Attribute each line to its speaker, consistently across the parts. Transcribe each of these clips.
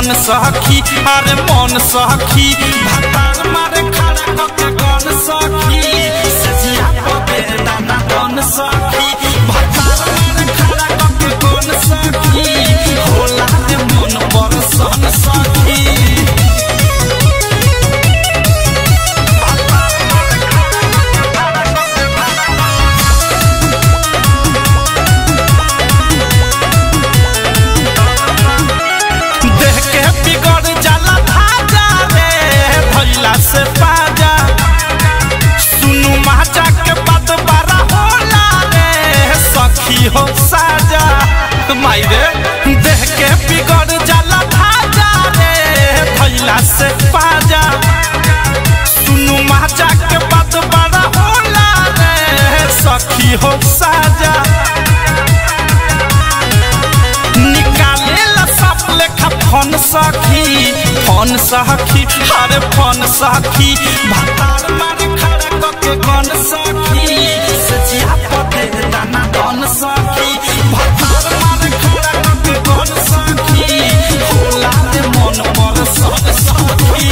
Speaker 1: कौन सखी अरे मन सखी भतार मारे खड़ा कके कौन सखी सजिया पबे दाना कौन सखी भतार मारे खड़ा कके कौन सखी होला रे मन बरसन सखी देह के बिगड़ जाला भाजा रे भैला से पाजा सुनु माचा के बात बारा होला रे सखी हो साजा माई रे देह के बिगड़ जाला भाजा रे भैला से पाजा सुनु माचा के बात बारा होला रे सखी हो साजा निकालेला सब लेखा फोन सखी फोन सखी अरे फोन सखी भतार मारे खड़ा कके कौन सखी सचिया पते दाना कौन सखी भतार मारे खड़ा कके कौन सखी होला रे मन पर सब सखी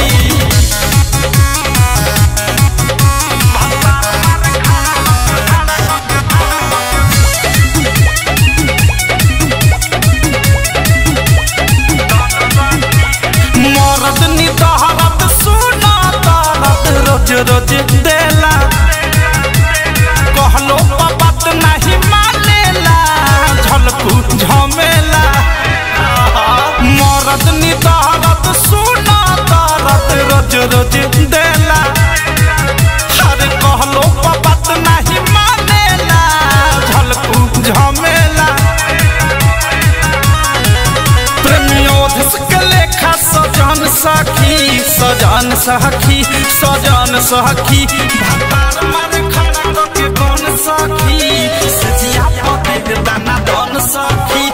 Speaker 1: मरद निदहरत सुना दरद रोज रोज देला कहलो बात नहीं मानेला झलकू झमेला मरद निदहरत सुना दरद रोज रोज देला अरे कहलो बात नहीं मानेला झलकू झमेला प्रेमियोधस के लेखा सजन सखी सजन सखी सजन सखी भतार मारे खड़ा करके कौन सखी सजिया पते दाना दन सखी